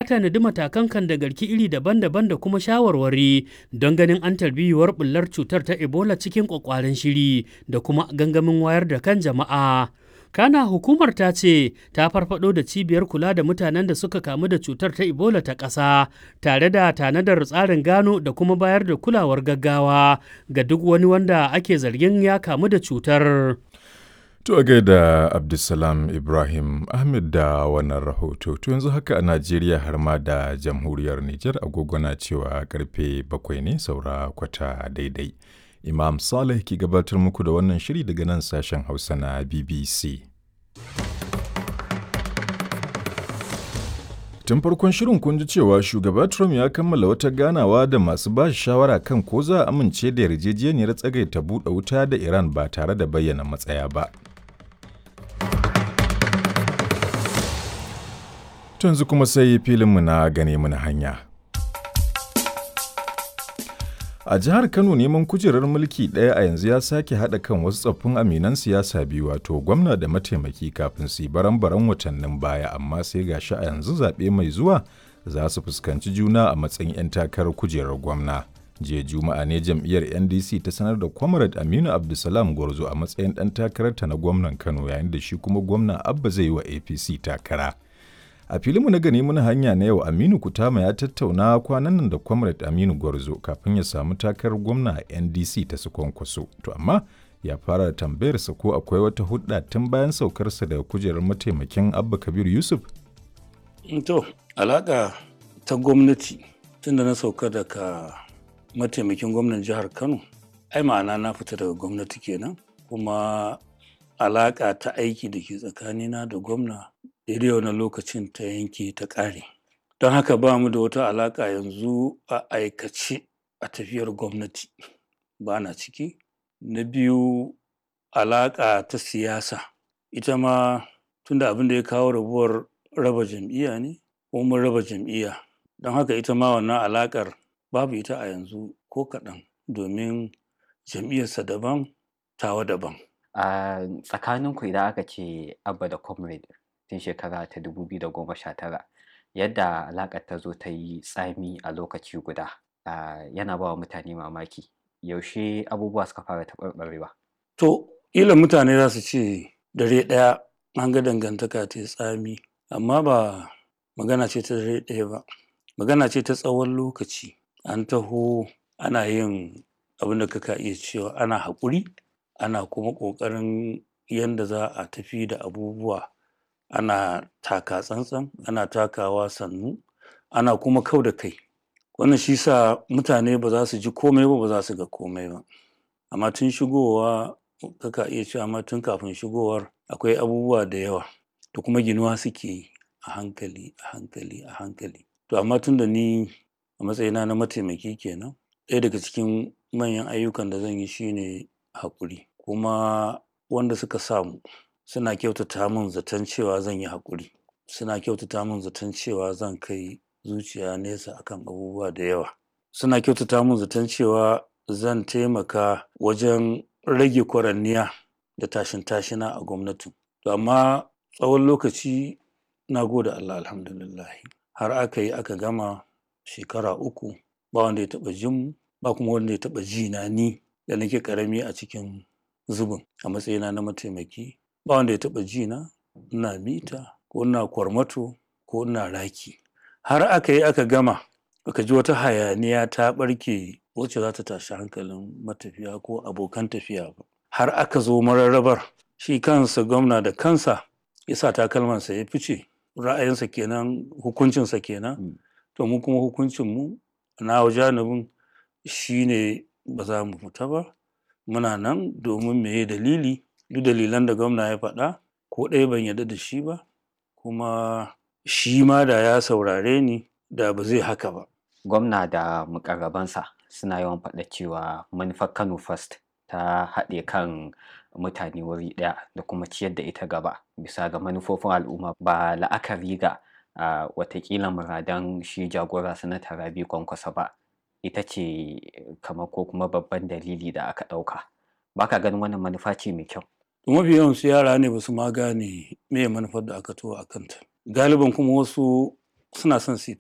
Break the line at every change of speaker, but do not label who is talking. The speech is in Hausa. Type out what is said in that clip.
tanadi matakan kan da garki iri daban-daban da kuma shawarwari don ganin an tarbiyuwar bullar cutar ta ebola cikin kwakwaren shiri da kuma gangamin wayar da kan jama'a kana hukumar ta ce ta farfado da cibiyar kula da mutanen da suka kamu da cutar ta ebola ta ƙasa tare da tanadar tsarin gano da kuma bayar da kulawar gaggawa ga duk wani wanda ake zargin ya kamu da cutar
To a gaida Abdulsalam Ibrahim Ahmed da wannan rahoto. To yanzu haka a Najeriya har ma da jamhuriyar Nijar agogo na cewa karfe bakwai ne saura kwata daidai. Imam Saleh ke gabatar muku da wannan shiri daga nan sashen Hausa na BBC. Tun farkon shirin kun ji cewa shugaba Trump ya kammala wata ganawa da masu ba shawara kan ko za a amince da yarjejeniyar tsagaita buɗe wuta da Iran ba tare da bayyana matsaya ba. yanzu kuma sai filinmu na gane mana hanya. A jihar Kano neman kujerar mulki ɗaya a yanzu ya sake haɗa kan wasu tsoffin aminan siyasa biyu wato gwamna da mataimaki kafin su yi baran-baran watannin baya amma sai gashi a yanzu zaɓe mai zuwa za su fuskanci juna a matsayin 'yan takarar kujerar gwamna. Jiya Juma'a ne jam'iyyar NDC ta sanar da Comrade Aminu Abdulsalam Gwarzo a matsayin ɗan takararta na gwamnan Kano yayin da shi kuma gwamna Abba zai yi wa APC takara. A filinmu na gani muna hanya na yau Aminu Kutama ya tattauna kwanan nan da Comrade Aminu Gwarzo kafin ya samu takarar gwamna a NDC ta su kwankwaso. To amma ya fara da tambayarsa ko akwai wata hudda tun bayan saukarsa daga kujerar mataimakin Abba Kabir Yusuf?
To, alaƙa ta gwamnati tun da na sauka daga mataimakin gwamnan jihar Kano, ai ma'ana na fita daga gwamnati kenan kuma alaƙa ta aiki da ke tsakanina da gwamna daidai wani lokacin ta yanke ta ƙare don haka ba mu da wata alaƙa yanzu a aikace a tafiyar gwamnati ba na ciki na biyu alaƙa ta siyasa ita ma tunda abin da ya kawo rabuwar raba jam'iyya ne ko mun raba jam'iyya don haka ita ma wannan alaƙar babu ita a yanzu ko kaɗan domin jam'iyyarsa daban tawa daban
a tsakaninku idan aka ce abba da comrade tun shekara ta 2019 yadda alaƙar ta zo ta yi tsami a lokaci guda yana ba wa mutane mamaki yaushe abubuwa suka fara taɓarɓarewa
to ila mutane za su ce dare ɗaya an ga dangantaka ta tsami amma ba magana ce ta dare ɗaya ba magana ce ta tsawon lokaci an taho ana yin abin da kaka iya cewa ana haƙuri ana kuma ƙoƙarin yadda za a tafi da abubuwa ana taka tsantsan ana takawa sannu ana kuma kau da kai wannan shi sa mutane ba za su ji komai ba ba za su ga komai ba amma tun shigowa kaka iya cewa amma tun kafin shigowar akwai abubuwa da yawa da kuma ginuwa suke yi a hankali a hankali a hankali to amma tun da ni a matsayina na mataimaki kenan ɗaya daga cikin manyan ayyukan da zan yi shine haƙuri kuma wanda suka samu suna kyautata min zaton cewa zan yi haƙuri suna kyautata min zaton cewa zan kai zuciya nesa akan abubuwa da yawa suna kyautata min zaton cewa zan taimaka wajen rage kwaranniya da tashin tashina a gwamnatin to amma tsawon lokaci na gode Allah alhamdulillah har aka yi aka gama shekara uku ba wanda ya taɓa jin mu ba kuma wanda ya taɓa ji na ni da nake ƙarami a cikin zubin a matsayina na mataimaki ba wanda ya taɓa ji na ina mita ko ina kwarmato ko ina raki har aka yi aka gama aka ji wata hayaniya ta ɓarke wacce za ta tashi hankalin matafiya ko abokan tafiya ba har aka zo mararrabar shi kansa gwamna da kansa ya sa takalmansa ya fice ra'ayinsa kenan hukuncinsa kenan to mu kuma hukuncinmu na janibin shine ba za mu fita ba muna nan domin meye dalili duk dalilan da gwamna ya faɗa ko ɗaya ban yarda da shi ba kuma shi ma da ya saurare ni da ba zai haka ba
gwamna da mukarrabansa suna yawan faɗa cewa manufar kano first ta haɗe kan mutane wuri ɗaya da kuma ciyar da ita gaba bisa ga manufofin al'umma ba la'akari ga uh, watakila muradan shi jagora sanata rabi kwankwasa ba ita ce kamar ko kuma babban dalili da aka ɗauka ba ka ganin wannan manufa ce mai kyau
mafi yawan su yara ne ba su ma gane me manufar da aka tuwa a kanta galiban kuma wasu suna son su